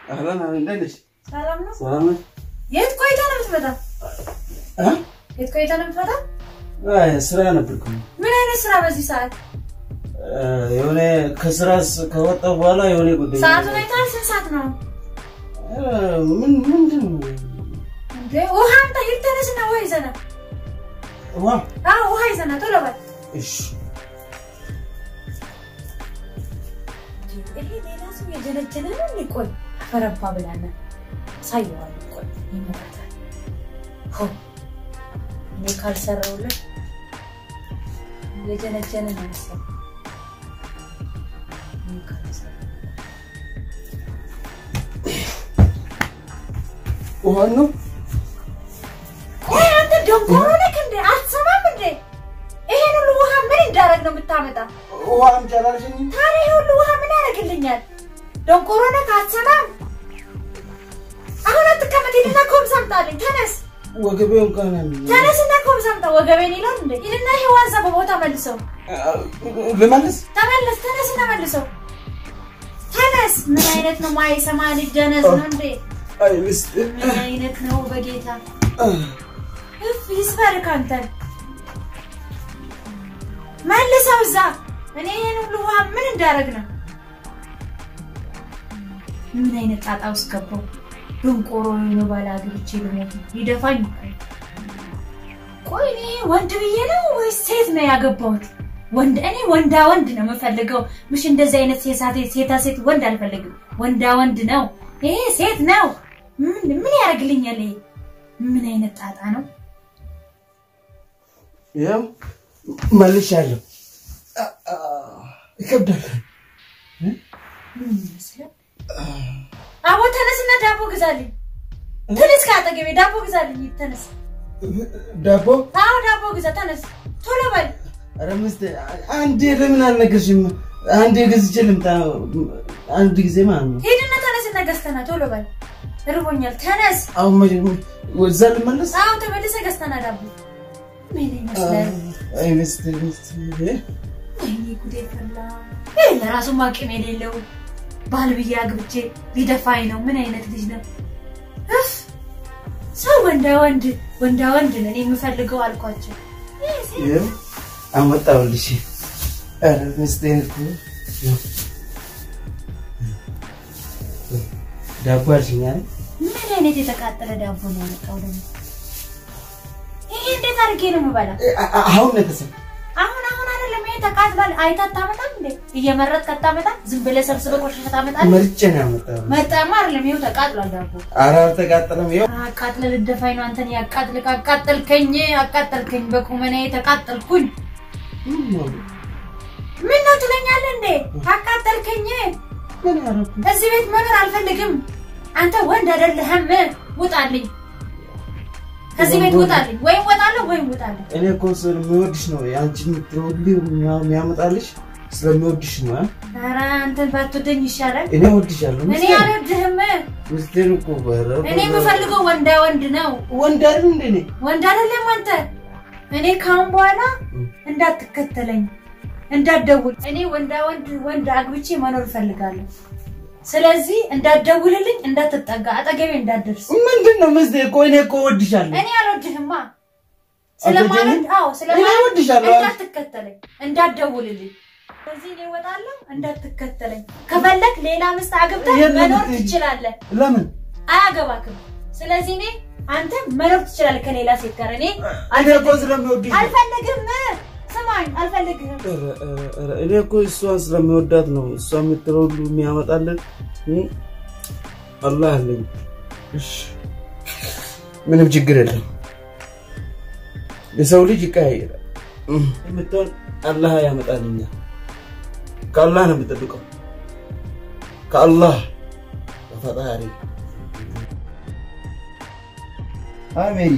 አህለን አህለን፣ እንዴት ነሽ? ሰላም ነው። ሰላም ነሽ? የት ቆይታ ነው የምትመጣ? እ? የት ቆይታ ነው የምትመጣ? አይ ስራ ነበርኩ። ምን አይነት ስራ በዚህ ሰዓት? እ፣ የሆነ ከስራ ስ- ከወጣሁ በኋላ የሆነ ጉዳይ ሰዓቱን አይተሃል? ስንት ሰዓት ነው እ፣ ምን ምንድን ነው? እንዴ? ውሃ አምጣ፣ ሂድ ተነስና ውሃ ይዘና። ውሃ? አዎ ውሃ ይዘና ቶሎ በል። እሺ። ይሄ ሌላ ሰው የጀነጀነ ነው እንዴ? ቆይ አፈረባ ብላና ሳየዋለሁ። ቆይ ይመጣታል። ሆ እኔ ካልሰራሁለት የጀነጀነ ነው መሰለኝ። እኔ ካልሰራሁ ውሃ ነው? ቆይ አንተ ደንቆሮ ነህ እንዴ? አትሰማም እንዴ? ይሄን ሁሉ ውሃ ምን እንዳደረግ ነው የምታመጣ? ውሃ አምጪ አላልሽኝም? ታዲያ ይሄ ሁሉ ውሃ ምን ያደርግልኛል? ደንቆሮ ነህ አትሰማም? አሁን አትቀመጥ፣ ሂድና ኮምስ አምጣልኝ። ተነስ ወገቤ እንኳን ያመኛል። ተነስና ኮምስ አምጣ። ወገቤን ይላል እንዴ? ሂድና ይሄ ዋንሳ በቦታ መልሰው። ልመልስ? ተመለስ፣ ተነስና መልሰው። ተነስ። ምን አይነት ነው ማይሰማ ልጅ ደነዝ ነው እንዴ? አይ ሚስት ምን አይነት ነው በጌታ እፍ ይስበርክ አንተን መልሰው እዛ እኔ ይሄን ሁሉ ውሃ ምን እንዳደረግ ነው ምን አይነት ጣጣ ውስጥ ገባው ድንቆሮ ነው ባለ አግብቼ ልሞት ሊደፋኝ ቆይ እኔ ወንድ ብዬ ነው ወይስ ሴት ነው ያገባሁት ወንድ እኔ ወንዳ ወንድ ነው የምፈልገው ምሽ እንደዚህ አይነት ሴሳቴ ሴታ ሴት ወንድ አልፈልግም ወንዳ ወንድ ነው ይሄ ሴት ነው ምን ምን ያደርግልኛል ይሄ ምን አይነት ጣጣ ነው ያው መልሻለሁ። አ- አ፣ ይከብዳል። ምን ይመስላል? አቦ ተነስና ዳቦ ግዛልኝ። ተነስ ከአጠገቤ ዳቦ ግዛልኝ። ተነስ። ዳቦ? አዎ ዳቦ ግዛ። ተነስ ቶሎ በል። ኧረ ሚስት አንዴ ለምን አልነገርሽም? አንዴ ገዝቼ ልምጣ። አንድ ጊዜ ማለት ነው። ሂድና ተነስና ገዝተና ቶሎ በል። እርቦኛል። ተነስ። አሁን መጀመ- ወደዛ ልመለስ? አዎ ተመልሰ ገዝተና ዳቦ። ምን ይመስላል? አይ ሚስት ሚስት ወይኔ ጉዴ ፈላ። ይህ ለራሱ አቅም የሌለው ባል ብዬ አግብቼ ሊደፋኝ ነው። ምን አይነት ልጅ ነው? እፍ ሰው ወንዳ ወንድ ወንዳ ወንድ ነን የምፈልገው አልኳቸው። ይህ ሴት ይኸው አመጣሁልሽ። ኧረ ሚስቴ እኮ ይኸው ዳቦ አልሽኝ አይደል? ምን አይነት የተቃጠለ ዳቦ ነው ያመጣው ደግሞ? ይሄ እንዴት አድርጌ ነው የምበላ? አ- አ- አሁን ነው የተሰማው። አሁን አሁን አይደለም ይሄ ተቃጥሏል። አይታ አታመጣም እንዴ? እየመረጥክ አታመጣም? ዝም ብለህ ሰብስበህ ቆሻሻ ታመጣለህ? መርጬ ነው ያመጣሁት። መጣማ አይደለም ይኸው ተቃጥሏል ዳቦ። ኧረ አልተቃጠለም። ይኸው አቃጥለህ ልደፋኝ ነው አንተን ያቃጥልክ። አቃጠልከኝ፣ አቃጠልከኝ፣ በቁመናዬ ተቃጠልኩኝ። ምን ነው ትለኛለህ እንዴ? አቃጠልከኝ። ምን ያደረኩ? እዚህ ቤት መኖር አልፈልግም። አንተ ወንድ አይደለህም። ውጣልኝ፣ ከዚህ ቤት ውጣልኝ። ወይም ወጣለሁ ወይም ውጣልኝ። እኔ እኮ ስለሚወድሽ ነው የአንቺ የምትወልጂው የሚያመጣልሽ ስለሚወድሽ ነው። አ? ኧረ አንተን ባትወደኝ ይሻላል። እኔ እወድሻለሁ። እኔ ሚስቴ አልወድህም። ሚስቴን እኮ ኧረ እኔ የምፈልገው ወንዳ ወንድ ነው። ወንድ አይደል እንደ እኔ ወንድ አይደለም አንተ። እኔ ካሁን በኋላ እንዳትከተለኝ፣ እንዳትደውል። እኔ ወንዳ ወንድ ወንድ አግብቼ መኖር እፈልጋለሁ። ስለዚህ እንዳትደውልልኝ፣ እንዳትጠጋ፣ አጠገቤ እንዳትደርስ። ምንድን ነው ሚስቴ? እኮ እኔ እኮ እወድሻለሁ። እኔ አልወድህማ። ስለማለት አዎ፣ ስለማለት እኔ እወድሻለሁ። እንዳትከተለኝ፣ እንዳትደውልልኝ። ስለዚህ እኔ እወጣለሁ፣ እንዳትከተለኝ። ከፈለግ ሌላ ምስት አግብተህ የለም መኖር ብትሄጂ። ትችላለህ። ለምን አያገባክም። ስለዚህ እኔ አንተ መኖር ትችላለህ ከሌላ ሴት ጋር። እኔ እኔ እኮ ስለሚወድሽ ነው። አልፈልግም። ስማኝ፣ አልፈልግም። ኧረ፣ ኧረ፣ ኧረ፣ እኔ እኮ እሷን ስለሚወዳት ነው እሷ የምትለው ሁሉ የሚያመጣልን እ? አላህ አለኝ። እሺ ምንም ችግር የለም። የሰው ልጅ ይቀያየራል። እ፣ የምትሆን አላህ ያመጣልኛል። ከአላህ ነው የምጠብቀው፣ ከአላህ ከፈጣሪ። አይ ሜሪ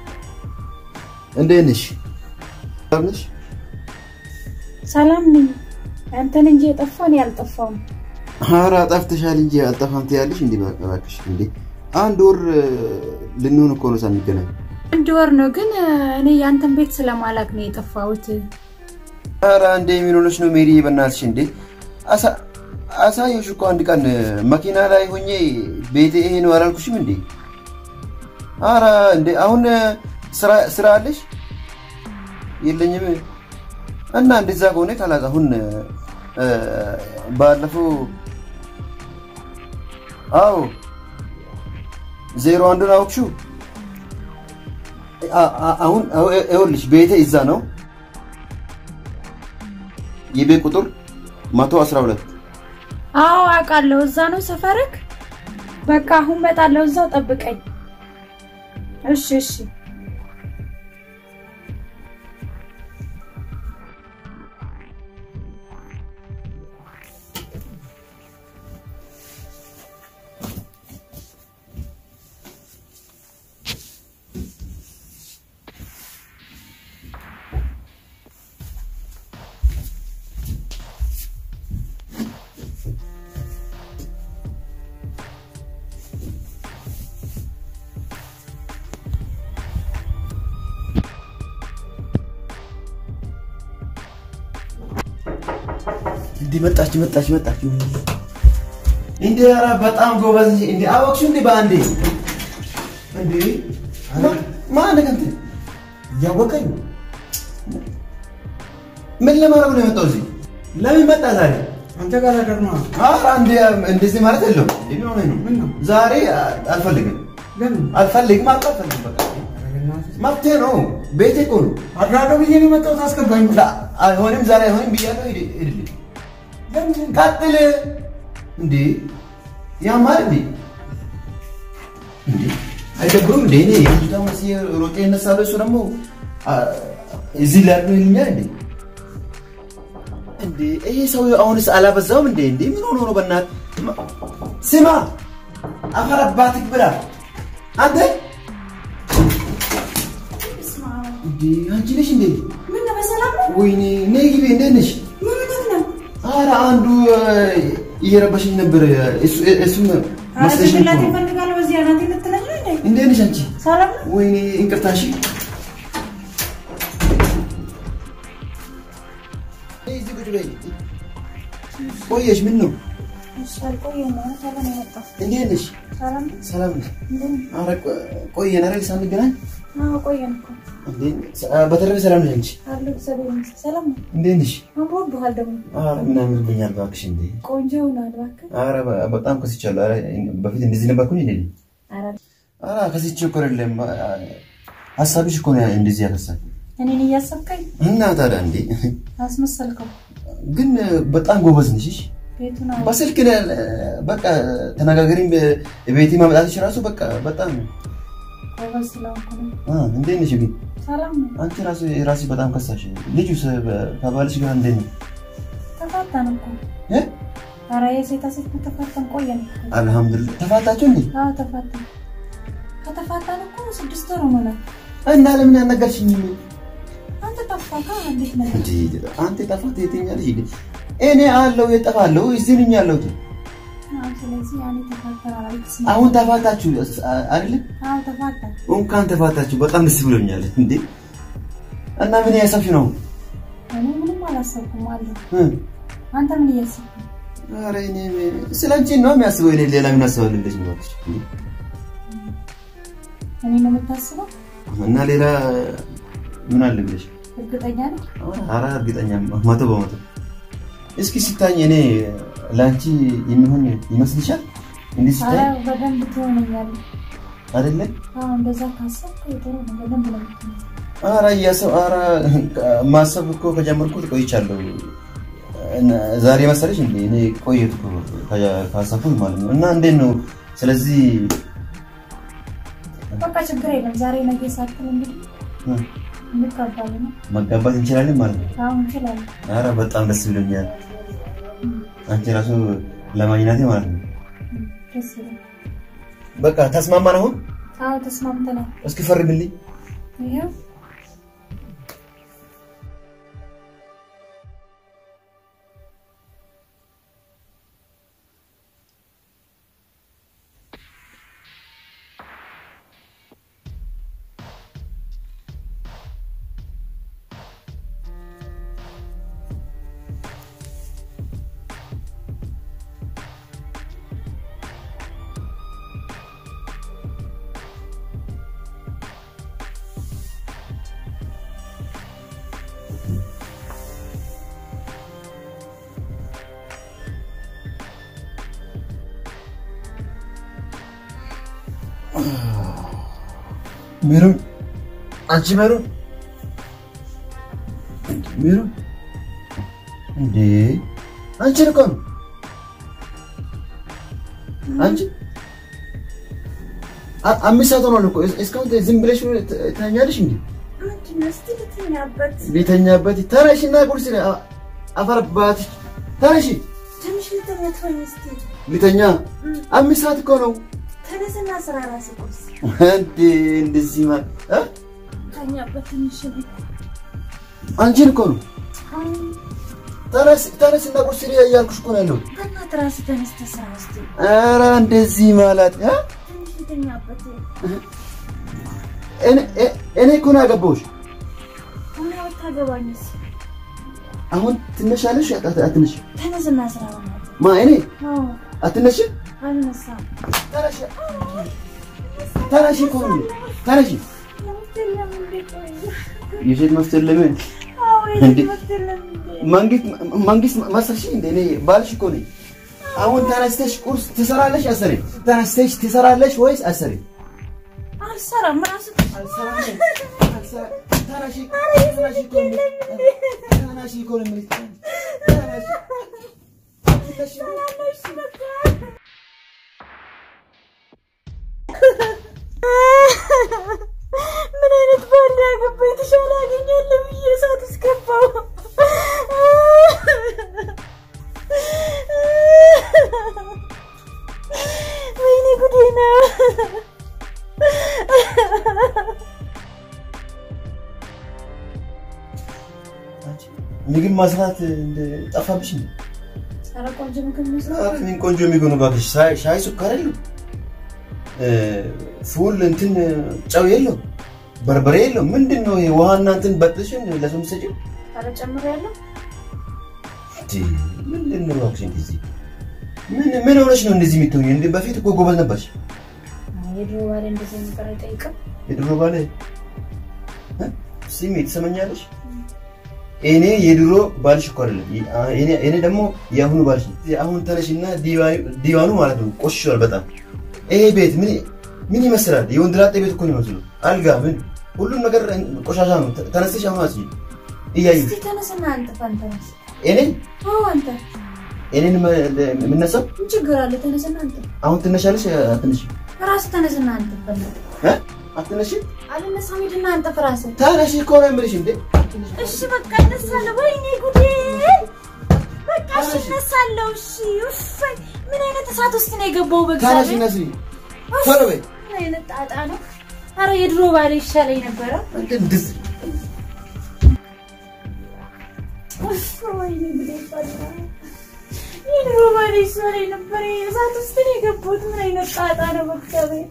እንዴት ነሽ? ሰላም ነሽ? ሰላም ነኝ። አንተን እንጂ የጠፋ እኔ አልጠፋውም። ኧረ ጠፍተሻል እንጂ አልጠፋም ትያለሽ። እንዴ እባክሽ እንዴ አንድ ወር እ፣ ልንሆን እኮ ነው ሳንገናኝ። አንድ ወር ነው ግን እኔ ያንተን ቤት ስለማላቅ ነው የጠፋሁት። ኧረ እንዴ ምን ሆነሽ ነው ሜሪ? በእናትሽ እንዴ አሳ- አሳየሁሽ እኮ አንድ ቀን መኪና ላይ ሆኜ ቤቴ ይሄ ነው አላልኩሽም እንዴ? አረ እንዴ አሁን ስራ ስራ አለሽ? የለኝም። እና እንደዛ ከሆነ ካላስ አሁን እ፣ ባለፈው አዎ ዜሮ አንዱን አውቅሽው? አ- አ- አሁን ይኸውልሽ ቤቴ እዛ ነው። የቤት ቁጥር 112 አዎ አውቃለሁ። እዛ ነው ሰፈርክ? በቃ አሁን እመጣለሁ። እዛው ጠብቀኝ። እሺ እሺ። እንዲህ መጣች መጣች መጣች። እንዴ ኧረ በጣም ጎበዝ ነሽ። እንዴ አወቅሽው እንዴ በአንዴ እንዴ ማ- ማን ከንት እያወቀኝ ምን ለማድረግ ነው የመጣው እዚህ? ለምን መጣ ዛሬ? አንተ ጋር ነገር ነው። ኧረ እንዴ እንደዚህ ማለት የለውም። እንዴ ምን ሆነህ ነው? ምን ነው? ዛሬ አልፈልግም ለምን? አልፈልግም አልኩ አልፈልግም። በቃ መብቴ ነው። ቤቴ እኮ ነው። አድራዶ ብዬ ነው የመጣሁት። አስገባኝ። ላ- አይሆንም ዛሬ አይሆንም ብያለሁ። ሂድ ሂድልኝ። ለምን? ቀጥል። እንዴ ያማል እንዴ እንዴ አይደብሩም እንዴ? እኔ ልጅቷ መስዬ ሮጬ እነሳለሁ። እሱ ደግሞ አ፣ እዚህ ላይ ያለው ይልኛል እንዴ እንዴ ይሄ ሰው አሁንስ አላበዛውም እንዴ? እንዴ ምን ሆኖ ነው? በእናትህ ማ- ስማ፣ አፈር አባትህ ብላ አንተ እንዴ አንቺ ነሽ እንዴ? ምን ነው በሰላም ነው? ወይኔ ነይ ግቢ። እንዴት ነሽ? ምን ሆነህ ነው? ኧረ አንዱ እ፣ እየረበሸኝ ነበር። እሱ እሱም ኧረ መስለሽ ነው ጭንቅላቴ እኮ። እፈልጋለሁ። በዚህ አናቴ ልትለኝ ነው እንዴ? እንዴት ነሽ አንቺ? ሰላም ነው? ወይኔ እንቅርታሽ እዚህ ቁጭ በይ። ቆየሽ? ምን ነው? እሺ አልቆየም። ማለት አለ ነው የመጣው። እንዴት ነሽ? ሰላም ነው? ሰላም ነሽ? እንደምን? ኧረ ቆ- ቆየን አይደል ሳንገናኝ? አዎ ቆየን እኮ እንዴ በተረፈ ሰላም ነሽ አንቺ? አሉ እግዚአብሔር ይመስገን። ሰላም ነው? እንዴት ነሽ? አምሮብሃል ደግሞ ኧረ ምን አምሮብኛል እባክሽ። እንዴ ቆንጆ ሆኗል እባክህ። ኧረ በ- በጣም ከስቻለሁ። ኧረ በፊት እንደዚህ ነበርኩኝ እንዴ? ኧረ ኧረ ከስቼ እኮ አይደለም ሀሳብሽ እኮ ነው እንደዚህ ያከሳል። እኔን እያሰብከኝ እና ታዲያ እንዴ አስመሰልከው። ግን በጣም ጎበዝ ነሽ። እሺ? ቤቱን አዎ በስልክ ለ- በቃ ተነጋገሪም ቤቴ ማምጣትሽ ራሱ በቃ በጣም ጎበዝ ስለሆንኩ ነው። አ፣ እንዴት ነሽ ግን ሰላም ነው? አንቺ ራሱ ራሱ በጣም ከሳሽ ልጁ ከባልሽ ጋር እንዴት ነው ተፋታን እኮ። እ? ኧረ የሴታ ሴት ከተፋታን ቆየን እኮ። አልሐምዱሊላህ ተፋታችሁ እንዴ አዎ ተፋታን። ከተፋታን እኮ ስድስት ወር ሆኖናል። እና ለምን ያልነገርሽኝም አንተ ጠፋካ እንዴት ነው? እንዴ አንተ ጠፋት የትኛለሽ እንዴ እኔ አለው የጠፋለሁ እዚህ ነኝ ያለሁት አዎ ስለዚህ ያኔ ተፋተናል አልተስማ አሁን ተፋታችሁ አይደል አዎ ተፋታን። እንኳን ተፋታችሁ በጣም ደስ ብሎኛል እንዴ እና ምን ያሰብሽ ነው እኔ ምንም አላሰብኩም አለ። እ? አንተ ምን እያሰብክ ነው? ኧረ እኔ ስለ አንቺ ነው የሚያስበው እኔ ሌላ ምን አስባለሁ እንደዚህ ነው እባክሽ እንዴ? እኔ ነው የምታስበው? እና ሌላ ምን አለ ብለሽ እርግጠኛ ነህ? ኧረ እርግጠኛ መቶ በመቶ እስኪ ሲታኝ እኔ ለአንቺ የሚሆን ይመስልሻል እንዲህ ኧረ ሲታይ በደንብ ትሆነኛለህ። አይደለ አዎ እንደዛ ካሰብክ ጥሩ ነው። በደንብ ነው የምትሆነው። ኧረ እያሰብ ኧረ ማሰብ እኮ ከጀመርኩት ቆይቻለሁ እና ዛሬ መሰለሽ እንዴ እኔ ቆየትኩ ካሰብኩት ማለት ነው እና እንዴት ነው ስለዚህ በቃ ችግር የለም። ዛሬ ነገ ሳትል እንግዲህ እ፣ እንጋባለን ነው። መጋባት እንችላለን ማለት ነው አዎ እንችላለን። ኧረ በጣም ደስ ብሎኛል አንቺ ራሱ ለማግኘቴ ማለት ነው ደስ ይላል። በቃ ተስማማን አሁን አዎ ተስማምተናል። እስኪ ፈርምልኝ ይኸው ሜሮን አንቺ ሜሮን ሜሮን እንዴ አንቺን እኮ ነው አንቺ አ- አምስት ሰዓት ሆኗል እኮ እስካሁን ዝም ብለሽ ትተኛለሽ እንዴ? ምንድን ነው እስኪ ልተኛበት። ቤተኛበት ተነሽና ቁርስ አ- አፈር ባትሽ ተነሺ ትንሽ ልተኛ ትሆኝ እስኪ ልተኛ አምስት ሰዓት እኮ ነው ተነስና ስራ ራስ ቁርስ እንዴ እንደዚህ ማ እ? ተኛበት ትንሽ ልጅ አንቺን እኮ ነው ተነስ ተነስና ቁርስ ስሪ እያልኩሽ እኮ ነው ያለሁት በእናትህ ራስህ ተነስተህ ስራ እስኪ ኧረ እንደዚህ ማለት እ? ትንሽ ልተኛበት። እኔ እ- እኔ እኮ ነው ያገባሁሽ ሆነ ብታገባኝስ? አሁን ትነሻለሽ አት- አትነሽ ተነስና ስራ በእናትህ። ማ እኔ አዎ አትነሽ አልነሳም። ተነሽ ተነሽ እኮ ነው ተነሽ ለምትል ለምን እንዴ ቆይ? የሴት መፍትሄ ለምን አዎ እንዴ? ለምትል ለምን እንዴ? መንግስት መንግስት መሰልሽ እንደ እኔ ባልሽ እኮ ነኝ። አሁን ተነስተሽ ቁርስ ትሰራለሽ አሰሪ ተነስተሽ ትሰራለሽ ወይስ አሰሪ? አልሰራም ራስህ ምን አይነት ባል ያገባ የተሻለ አገኛለሁ ብዬ እሳት እስገባው። ወይኔ ጉዴ ነው። ምግብ ማስራት ጠፋብሽ እንዴ? ኧረ ቆንጆ ምግብ መስራት ኧረ ምን ቆንጆ የሚሆኑ እባክሽ። ሻይ ሻይ ስኳር የለው፣ ፉል እንትን ጨው የለው፣ በርበሬ የለው። ምንድን ነው ይሄ? ውሃና እንትን በጥሽን ለሰው የምትሰጪው? ኧረ ጨምሬያለሁ። እንዴ ምንድን ነው እባክሽ እንደዚህ? ምን ምን ሆነሽ ነው እንደዚህ የምትሆኚው? እንዴ በፊት እኮ ጎበዝ ነበርሽ። የድሮ ባሌ እንደዚህ ነገር አይጠይቅም። የድሮ ባለ እ? ስሚ ትሰመኛለሽ? እኔ የድሮ ባልሽ እኮ አይደለም። እኔ እኔ ደግሞ የአሁኑ ባልሽ ነኝ። አሁን ተነሽና ዲዋኑ ማለት ነው ቆሽሿል በጣም። ይሄ ቤት ምን ምን ይመስላል? የወንድላጤ ቤት እኮ ነው የሚመስለው። አልጋ ምን ሁሉም ነገር ቆሻሻ ነው። ተነስተሽ አሁን አስይ እያዩ እስኪ ተነስና አንጥፍ አንተ ነስ እኔ አዎ አንተ እኔን የምነሳው ምን ችግር አለ? ተነስና አንጥፍ። አሁን ትነሻለሽ አትነሽ ራስህ ተነስና አንጥፍ። በእናትህ እ አትነሽ አልነሳም። ሂድና አንጥፍ ራስህ። ተነሽ እኮ ነው የምልሽ እንዴ እሺ በቃ እነሳለሁ። ወይኔ ጉዴ! በቃ እሺ እነሳለሁ። እሺ ኡፍ! ምን አይነት እሳት ውስጥ ነው የገባው? ተነሽ በእግዚአብሔር ነስሪ ቶሎ በይ ምን አይነት ጣጣ ነው? አረ የድሮ ባሌ ይሻለኝ ነበረ። እንዴ እንደዚህ ኡፍ! ወይኔ ጉዴ ፈላ። የድሮ ባሌ ይሻለኝ ነበረ። እሳት ውስጥ ነው የገባሁት። ምን አይነት ጣጣ ነው? በእግዚአብሔር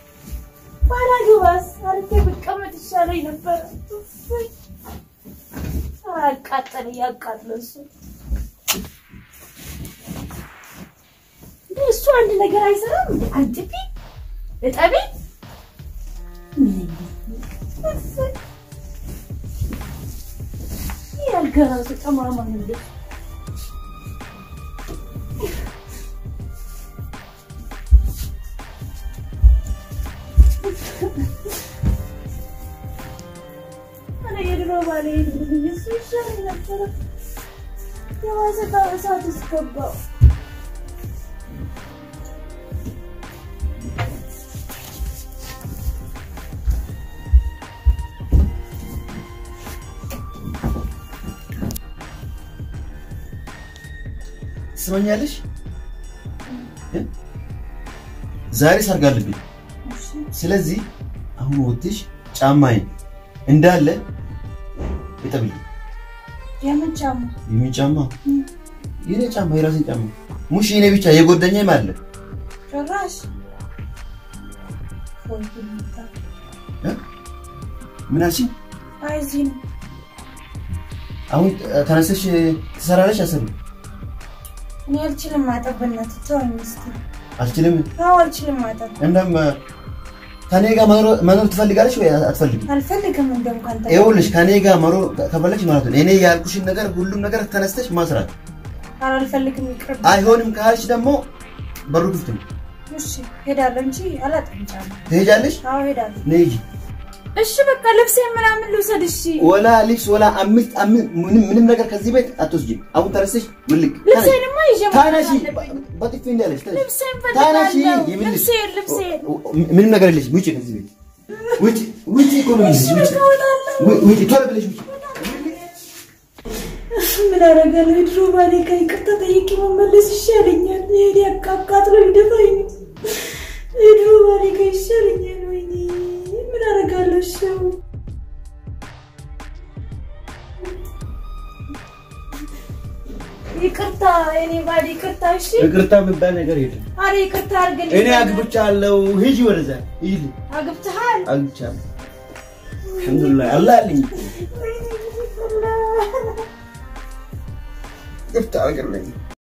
ባላገባስ አርፌ ብቀመጥ ይሻለኝ ነበረ። ኡፍ! ኧረ አቃጠለ እያቃጥለ እሱ እንዴ እሱ አንድ ነገር አይሰራም እንዴ? አንጥፊ እጠቢ ያልጋ ራሱ ጠማማ ነው እንዴ? ኧረ የድሮ ባሌ ይሄድልኝ፣ እሱ ይሻለኝ ነበረ። የባሰ እሳት ውስጥ ገባሁ። ትስመኛለሽ? እ? ዛሬ ሰርግ አለብኝ። ስለዚህ አሁን ወጥሽ ጫማዬን እንዳለ እጠብልኝ። የምን ጫማ? የምን ጫማ? የኔ ጫማ፣ የራሴን ጫማ ሙሽ የኔ ብቻ የጎደኛም አለ። ጭራሽ እ? ምን አልሽኝ? አይ እዚህ ነው። አሁን ተነስተሽ ትሰራለሽ? አሰብ እኔ አልችልም ማጠብ፣ በእናትህ ተወኝ እስኪ። አልችልም። አዎ አልችልም ማጠብ፣ እንደም ከኔ ጋር መኖር መኖር ትፈልጋለሽ ወይ አትፈልግም? አልፈልግም። እንደውም ካንተ ጋር ይኸውልሽ ከኔ ጋር መኖር ከፈለግሽ ማለት ነው እኔ ያልኩሽን ነገር ሁሉም ነገር ተነስተሽ ማስራት። ኧረ አልፈልግም፣ ይቅርብ። አይሆንም ካልሽ ደግሞ በሩ ክፍት ነው። እሺ ሄዳለሁ እንጂ አላጣም ጫማ። ትሄጃለሽ? አዎ ሄዳለሁ። ነይ ሂጂ። እሺ በቃ ልብሴን ምናምን ልውሰድ። እሺ ወላ ልብስ ወላ አምስት አምስት ምንም ምንም ነገር ከዚህ ቤት አትወስጂም። አሁን ተነስተሽ ውልቅ ልብሴንማ ይዤ መውጣት ታነሺ አለብኝ። በጥፊ እንዳለሽ ተነሺ። ልብሴን ታነሺ ፈልጋለሁ። ይብልሽ ልብሴን ልብሴን ምንም ነገር የለሽም። ውጪ ከዚህ ቤት ውጪ ውጪ እኮ ነው የምልሽ። ውጪ ው- ውጪ ቶሎ ብለሽ ውጪ። ምን አደርጋለሁ? የድሮ ባሌ ጋር ይቅርታ ጠይቄ መመለስ ይሻለኛል። ይሄን ያቃቃጥሎ ይደፋኝ ነው። የድሮ ባሌ ጋር ይሻለኛል። ወይኔ ምን አደርጋለሁ? እሺ አሁን ይቅርታ የኔ ባል ይቅርታ። እሺ ይቅርታ የሚባል ነገር የለም። አረ ይቅርታ አድርግልኝ። እኔ አግብቻለሁ። ሂጂ ወደዛ ሂጂ። አግብተሃል? አግብቻለሁ። አልሐምዱሊላህ አላህ አለኝ። ወይኔ ይቅርታ። ይቅርታ አድርግልኝ።